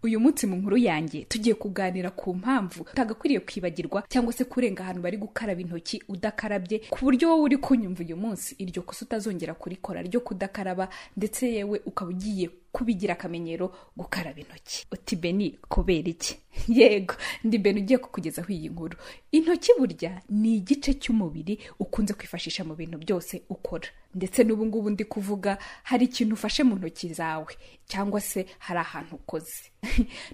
uyu munsi mu nkuru yanjye tugiye kuganira ku mpamvu utagakwiriye kwibagirwa cyangwa se kurenga ahantu bari gukaraba intoki udakarabye ku buryo wowe uri kunyumva uyu munsi iryo kosa utazongera kurikora ryo kudakaraba ndetse yewe ukaba ugiye kubigira akamenyero gukaraba intoki uti beni kubera iki yego ndi beni ugiye kukugezaho iyi nkuru intoki burya ni igice cy'umubiri ukunze kwifashisha mu bintu byose ukora ndetse n'ubu ngubu ndi kuvuga hari ikintu ufashe mu ntoki zawe cyangwa se hari ahantu ukoze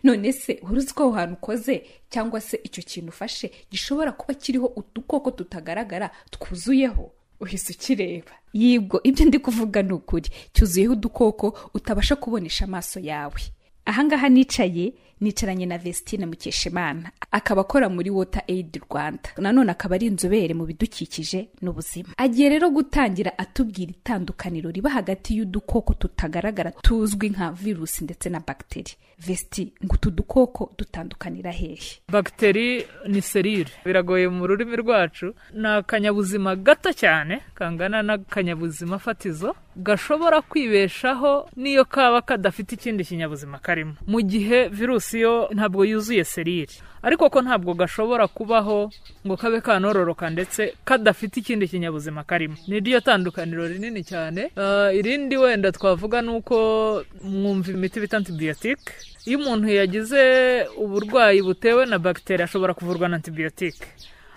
none se uruzi ko aho hantu ukoze cyangwa se icyo kintu ufashe gishobora kuba kiriho udukoko tutagaragara twuzuyeho uhise ukireba yibwo ibyo ndi kuvuga ni ukuri cyuzuyeho udukoko utabasha kubonesha amaso yawe ahangaha nicaye nicaranye na Vestine Mukeshimana akaba akora muri Water Aid Rwanda nanone akaba ari inzobere mu bidukikije n'ubuzima agiye rero gutangira atubwira itandukaniro riba hagati y'udukoko tutagaragara tuzwi nka virusi ndetse na bagiteri Vesti ngo utu dukoko dutandukanira hehe bagiteri ni serire biragoye mu rurimi rwacu ni akanyabuzima gato cyane kangana n'akanyabuzima fatizo gashobora kwibeshaho n'iyo kaba kadafite ikindi kinyabuzima karimo mu gihe virusi yo ntabwo yuzuye serire ariko ko ntabwo gashobora kubaho ngo kabe kanororoka ndetse kadafite ikindi kinyabuzima karimo ni ryo tandukaniro rinini cyane uh, irindi wenda twavuga ni uko mwumva imiti bita antibiyotike iyo umuntu yagize uburwayi butewe na bagiteri ashobora kuvurwa na antibiyotike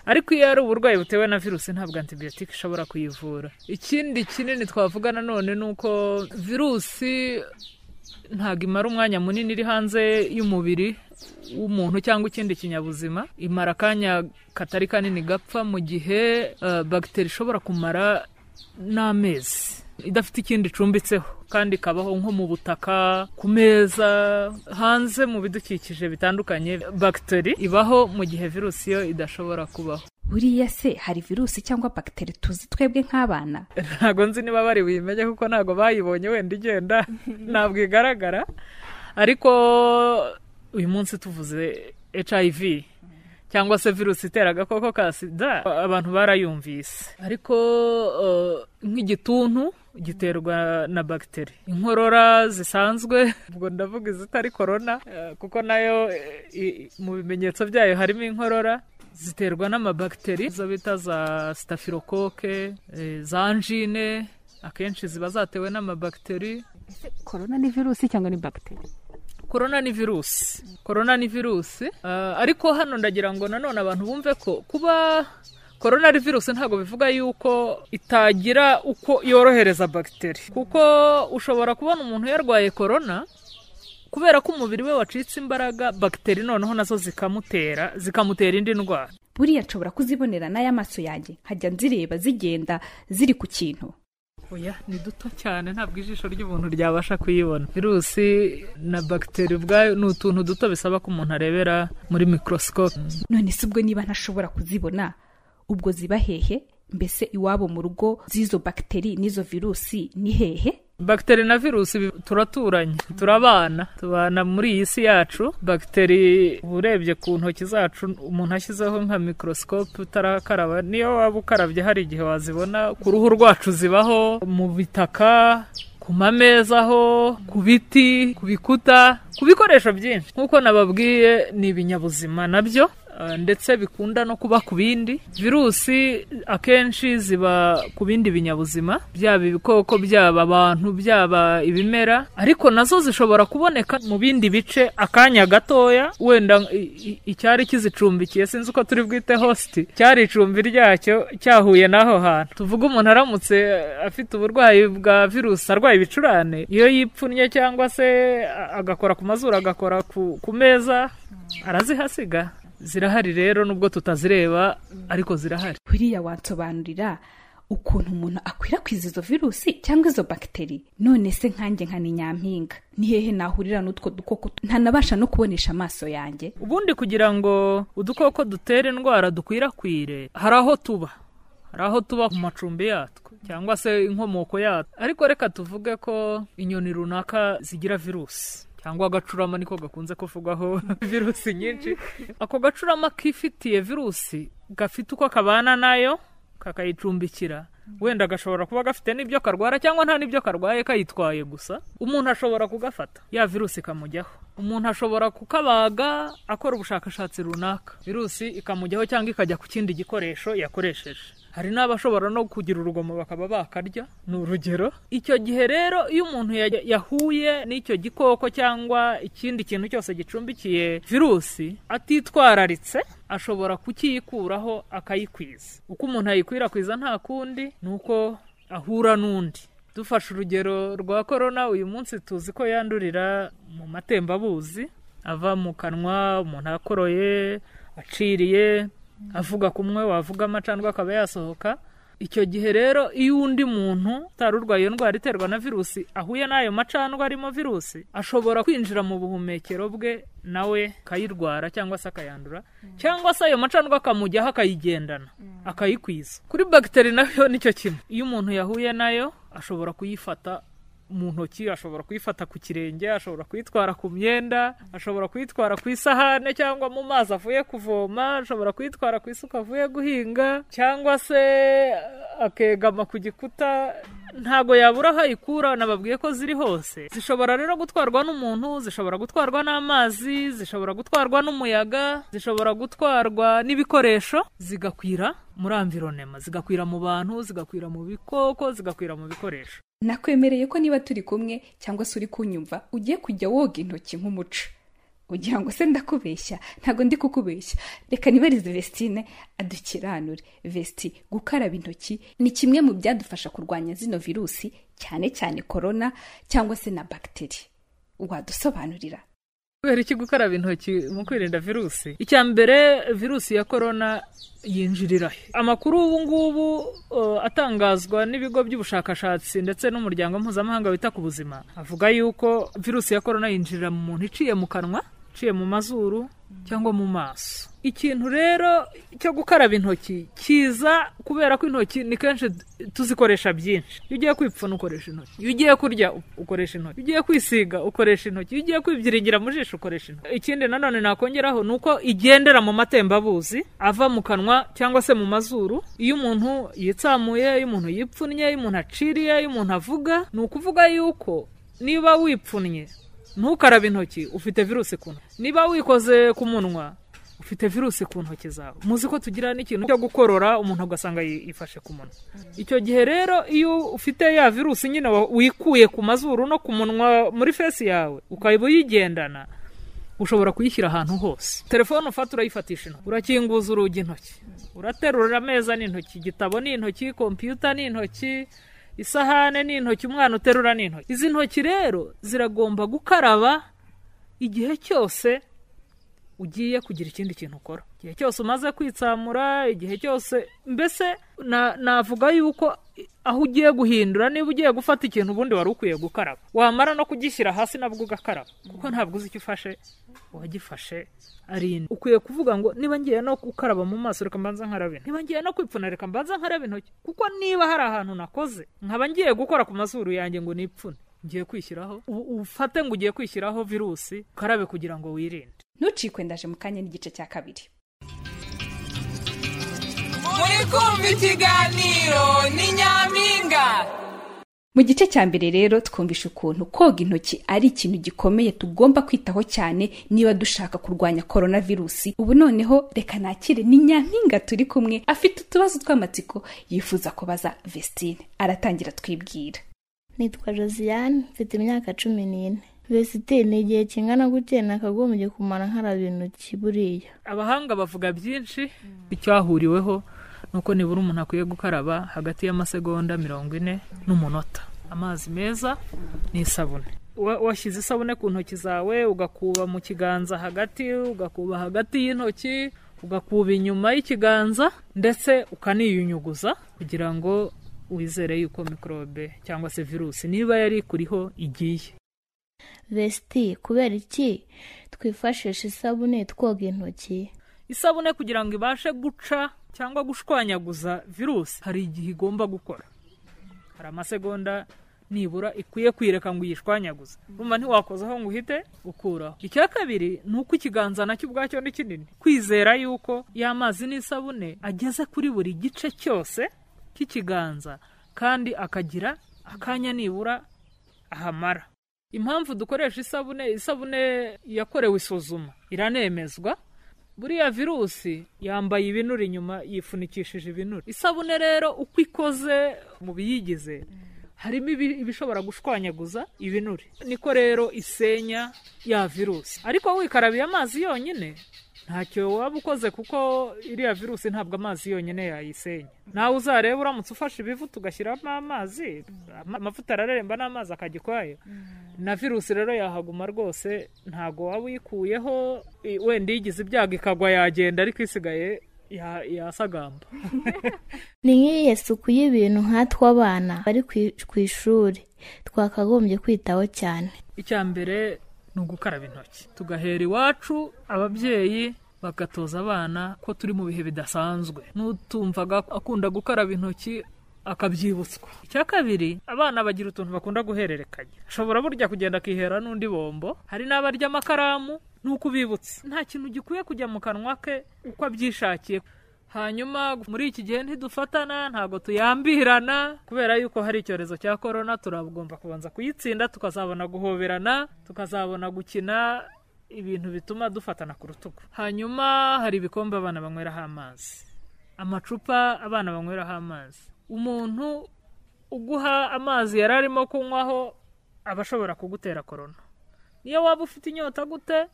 ariko iyo ari uburwayi butewe na virusi ntabwo antibiyotike ishobora kuyivura ikindi kinini twavuga nanone ni uko virusi ntabwo imara umwanya munini iri hanze y'umubiri w'umuntu cyangwa ikindi kinyabuzima imara akanya katari kanini gapfa mu gihe bagiteri ishobora kumara n'amezi idafite ikindi icumbitseho kandi ikabaho nko mu butaka ku meza hanze mu bidukikije bitandukanye bagiteri ibaho mu gihe virusi yo idashobora kubaho buriya se hari virusi cyangwa bagiteri tuzi twebwe nk'abana ntabwo nzi niba bari buyimenye kuko ntabwo bayibonye wenda igenda ntabwo igaragara ariko uyu munsi tuvuze hiv cyangwa se virusi itera agakoko ka sida abantu barayumvise ariko nk'igituntu giterwa na bagiteri inkorora zisanzwe ubwo ndavuga izitari korona kuko nayo mu bimenyetso byayo harimo inkorora ziterwa n'amabagiteri izo bita za sitafirokoke za anjine akenshi ziba zatewe n'amabagiteri korona ni virusi cyangwa ni bagiteri korona ni virusi korona ni virusi ariko hano ndagira ngo nanone abantu bumve ko kuba korona ari virusi ntabwo bivuga yuko itagira uko yorohereza bagiteri kuko ushobora kubona umuntu yarwaye korona kubera ko umubiri we wacitse imbaraga bagiteri noneho nazo zikamutera zikamutera indi ndwara buriya nshobora kuzibonera n'aya maso yanjye nkajya nzireba zigenda ziri ku kintu oya ni duto cyane ntabwo ijisho ry'umuntu ryabasha kuyibona virusi na bagiteri ubwayo ni utuntu duto bisaba ko umuntu arebera muri mikorosikope none se ubwo niba ntashobora kuzibona ubwo ziba hehe mbese iwabo mu rugo z'izo bagiteri n'izo virusi ni hehe bagiteri na virusi turaturanye turabana tubana muri iyi si yacu bagiteri urebye ku ntoki zacu umuntu ashyizeho nka mikorosikope utarakaraba niyo waba ukarabye hari igihe wazibona ku ruhu rwacu zibaho mu bitaka ku mameza aho ku biti ku bikuta ku bikoresho byinshi nk'uko nababwiye ni ibinyabuzima nabyo ndetse bikunda no kuba ku bindi virusi akenshi ziba ku bindi binyabuzima byaba ibikoko byaba abantu byaba ibimera ariko nazo zishobora kuboneka mu bindi bice akanya gatoya wenda icyari kizicumbikiye sinzi uko turi bwite hositi cyari icumbi ryacyo cyahuye n'aho hantu tuvuga umuntu aramutse afite uburwayi bwa virusi arwaye ibicurane iyo yipfunnye cyangwa se agakora ku mazuru agakora ku meza arazihasiga zirahari rero nubwo tutazireba ariko zirahari buriya wansobanurira ukuntu umuntu akwirakwiza izo virusi cyangwa izo bagiteri none se nkanjye nka ni nyampinga ni hehe nahurira n'utwo dukoko ntanabasha no kubonesha amaso yanjye ubundi kugira ngo udukoko dutere indwara dukwirakwire hari aho tuba hari aho tuba ku macumbi yatwo cyangwa se inkomoko yatwo ariko reka tuvuge ko inyoni runaka zigira virusi cyangwa agacurama niko gakunze kuvugwaho virusi nyinshi ako gacurama kifitiye virusi gafite uko kabana nayo kakayicumbikira wenda gashobora kuba gafite n'ibyo karwara cyangwa nta n'ibyo karwaye kayitwaye gusa umuntu ashobora kugafata ya virusi ikamujyaho umuntu ashobora kukabaga akora ubushakashatsi runaka virusi ikamujyaho cyangwa ikajya ku kindi gikoresho yakoresheje hari n'abashobora no kugira urugomo bakaba bakarya ni urugero icyo gihe rero iyo umuntu ya- yahuye n'icyo gikoko cyangwa ikindi kintu cyose gicumbikiye virusi atitwararitse ashobora kukiyikuraho akayikwiza uko umuntu ayikwirakwiza nta kundi ni uko ahura n'undi dufashe urugero rwa korona uyu munsi tuzi ko yandurira mu matembabuzi ava mu kanwa umuntu akoroye aciriye avuga kumwe wavuga amacandwe akaba yasohoka icyo gihe rero iyo undi muntu utari urwaye iyo ndwara iterwa na virusi ahuye n'ayo macandwe arimo virusi ashobora kwinjira mu buhumekero bwe nawe akayirwara cyangwa se akayandura cyangwa se ayo macandwe akamujyaho akayigendana akayikwiza kuri bagiteri nayo nicyo kimwe iyo umuntu yahuye nayo ashobora kuyifata mu ntoki ashobora kuyifata ku kirenge ashobora kuyitwara ku myenda ashobora kuyitwara ku isahane cyangwa mu mazi avuye kuvoma ashobora kuyitwara ku isuka avuye guhinga cyangwa se akegama ku gikuta ntabwo yabura aho ayikura nababwiye ko ziri hose zishobora rero gutwarwa n'umuntu zishobora gutwarwa n'amazi zishobora gutwarwa n'umuyaga zishobora gutwarwa n'ibikoresho zigakwira muri amvironema zigakwira mu bantu zigakwira mu bikoko zigakwira mu bikoresho nakwemereye ko niba turi kumwe cyangwa se uri kunyumva ugiye kujya woga intoki nk'umuco ugira ngo se ndakubeshya ntabwo ndi kukubeshya reka nibarize vestine adukiranure vesti gukaraba intoki ni kimwe mu byadufasha kurwanya zino virusi cyane cyane korona cyangwa se na bagiteri wadusobanurira kubera iki gukaraba intoki mu kwirinda virusi icya mbere virusi ya korona yinjirira he? amakuru ubu ngubu uh, atangazwa n'ibigo by'ubushakashatsi ndetse n'umuryango mpuzamahanga wita ku buzima avuga yuko virusi ya korona yinjirira mu muntu iciye mu kanwa iciye mu mazuru cyangwa mu maso ikintu rero cyo gukaraba intoki kiza kubera ko intoki ni kenshi d- tuzikoresha byinshi iyo ugiye kwipfuna ukoresha intoki iyo ugiye kurya u- ukoresha intoki iyo ugiye kwisiga ukoresha intoki iyo ugiye kwibyiringira mu jisho ukoresha intoki ikindi nanone nakongeraho ni uko igendera mu matembabuzi ava mu kanwa cyangwa se mu mazuru iyo umuntu yitsamuye iyo umuntu yipfunnye iyo umuntu aciriye iyo umuntu avuga ni ukuvuga yuko niba wipfunnye ntukarabe intoki ufite virusi ku ntoki niba wikoze ku munwa ufite virusi ku ntoki zawe muzi ko tugira n'ikintu cyo gukorora umuntu ugasanga yi- yifashe ku munwa icyo gihe rero iyo ufite ya virusi nyine wa- wikuye ku mazuru no ku munwa muri fesi yawe ukaba uyigendana ushobora kuyishyira ahantu hose telefone ufata urayifatisha intoki urakinguza urugi intoki uraterura ameza n'intoki igitabo n'intoki kompiyuta n'intoki isahane n'intoki umwana uterura n'intoki izi ntoki rero ziragomba gukaraba igihe cyose ugiye kugira ikindi kintu ukora igihe cyose umaze kwitsamura igihe cyose mbese na- navuga yuko aho ugiye guhindura niba ugiye gufata ikintu ubundi wari ukwiye gukaraba wamara no kugishyira hasi nabwo ugakaraba kuko ntabwo uzi icyo ufashe uwagifashe arinda ukwiye kuvuga ngo niba ngiye no gukaraba mu maso reka mbanza nkaraba intoki niba ngiye no kwipfuna reka mbanza nkaraba intoki kuko niba hari ahantu nakoze nkaba ngiye gukora ku mazuru yanjye ngo nipfune ngiye kwishyiraho u- ufate ngo ugiye kwishyiraho virusi ukarabe kugira ngo wirinde ntucikwe ndaje mu kanya n'igice cya kabiri muri kumva ikiganiro ni nyampinga mu gice cya mbere rero twumvishe ukuntu koga intoki ari ikintu gikomeye tugomba kwitaho cyane niba dushaka kurwanya korona virusi ubu noneho reka nakire ni nyampinga turi kumwe afite utubazo tw'amatsiko yifuza kubaza vestine aratangira twibwira nitwa josiane mfite imyaka cumi n'ine vesite ni igihe kingana gutya nakagombye kumara nkaraba intoki buriya abahanga bavuga byinshi icyahuriweho ni uko nibura umuntu akwiye gukaraba hagati y'amasegonda mirongo ine n'umunota amazi meza n'isabune Wa- washyize isabune ku ntoki zawe ugakuba mu kiganza hagati ugakuba hagati y'intoki ugakuba inyuma y'ikiganza ndetse ukaniyunyuguza kugira ngo wizere yuko mikorobe cyangwa se virusi niba yari ikuriho igiye vesiti kubera iki twifashisha isabune twoga intoki isabune kugira ngo ibashe guca cyangwa gushwanyaguza virusi hari igihe igomba gukora hari amasegonda nibura ikwiye kwireka ngo uyishwanyaguze rumva ntiwakozaho ngo uhite ukuraho icya kabiri ni uko ikiganza nacyo ubwacyo ni kinini kwizera yuko y'amazi n'isabune ageze kuri buri gice cyose k'ikiganza kandi akagira akanya nibura ahamara impamvu dukoresha isabune isabune yakorewe isuzuma iranemezwa buriya virusi yambaye ibinure inyuma yifunikishije ibinure isabune rero uko ikoze mu biyigize harimo ibi- ibishobora gushwanyaguza ibinure niko rero isenya ya virusi ariko wikarabiye amazi yonyine ntacyo waba ukoze kuko iriya virusi ntabwo amazi yonyine yayisenya nawe uzareba uramutse ufashe ibivu tugashyiramo amazi ama- amavuta araremba n'amazi akajya ukwayo na virusi rero yahaguma rwose ntabwo waba uyikuyeho i- wenda iyigize ibyago ikagwa yagenda ariko isigaye ya- yasagamba ni nk'iyihe suku y'ibintu nkatwe abana bari ku- ku ishuri twakagombye kwitaho cyane icya mbere ni ugukaraba intoki tugahera iwacu ababyeyi bagatoza abana ko turi mu bihe bidasanzwe n'utumvaga akunda gukaraba intoki akabyibutswa icya kabiri abana bagira utuntu bakunda guhererekanya ashobora burya kugenda akihera n'undi bombo hari n'abarya amakaramu n'uko ubibutse nta kintu gikwiye kujya mu kanwa ke uko abyishakiye hanyuma muri iki gihe ntidufatana ntabwo tuyambirana kubera yuko hari icyorezo cya korona turagomba kubanza kuyitsinda tukazabona guhoberana tukazabona gukina ibintu bituma dufatana ku rutugu hanyuma hari ibikombe abana banyweraho amazi amacupa abana banyweraho amazi umuntu uguha amazi yari arimo kunywaho aba ashobora kugutera korona niyo waba ufite inyota gute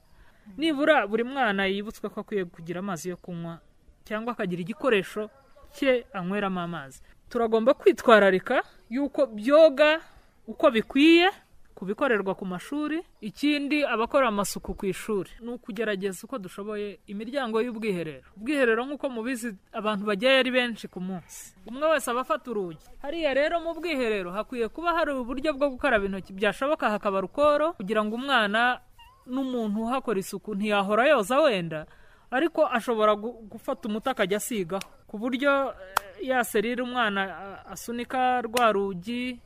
nibura buri mwana yibutswe ko akwiye kugira amazi yo kunywa cyangwa akagira igikoresho cye anyweramo amazi turagomba kwitwararika yuko byoga uko bikwiye kubikorerwa ku mashuri ikindi abakora amasuku ku ishuri ni ukugerageza uko dushoboye imiryango y'ubwiherero ubwiherero nk'uko mubizi abantu bajyayo ari benshi ku munsi umwe wese aba afata urugi hariya rero mu bwiherero hakwiye kuba hari uburyo bwo gukaraba intoki byashoboka hakaba rukoro kugira ngo umwana n'umuntu uhakora isuku ntiyahora yoza wenda ariko ashobora gu- gufata umuti akajya asigaho ku buryo eh, ya serire umwana a- asunika rwa rugi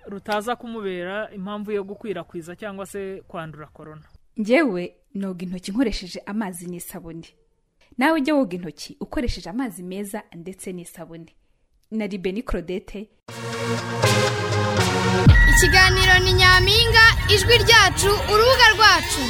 rutaza kumubera impamvu yo gukwirakwiza cyangwa se kwandura korona njyewe noga intoki nkoresheje amazi n'isabune nawe ujya woga intoki ukoresheje amazi meza ndetse n'isabune na ribeni korodete ikiganiro ni nyampinga ijwi ryacu urubuga rwacu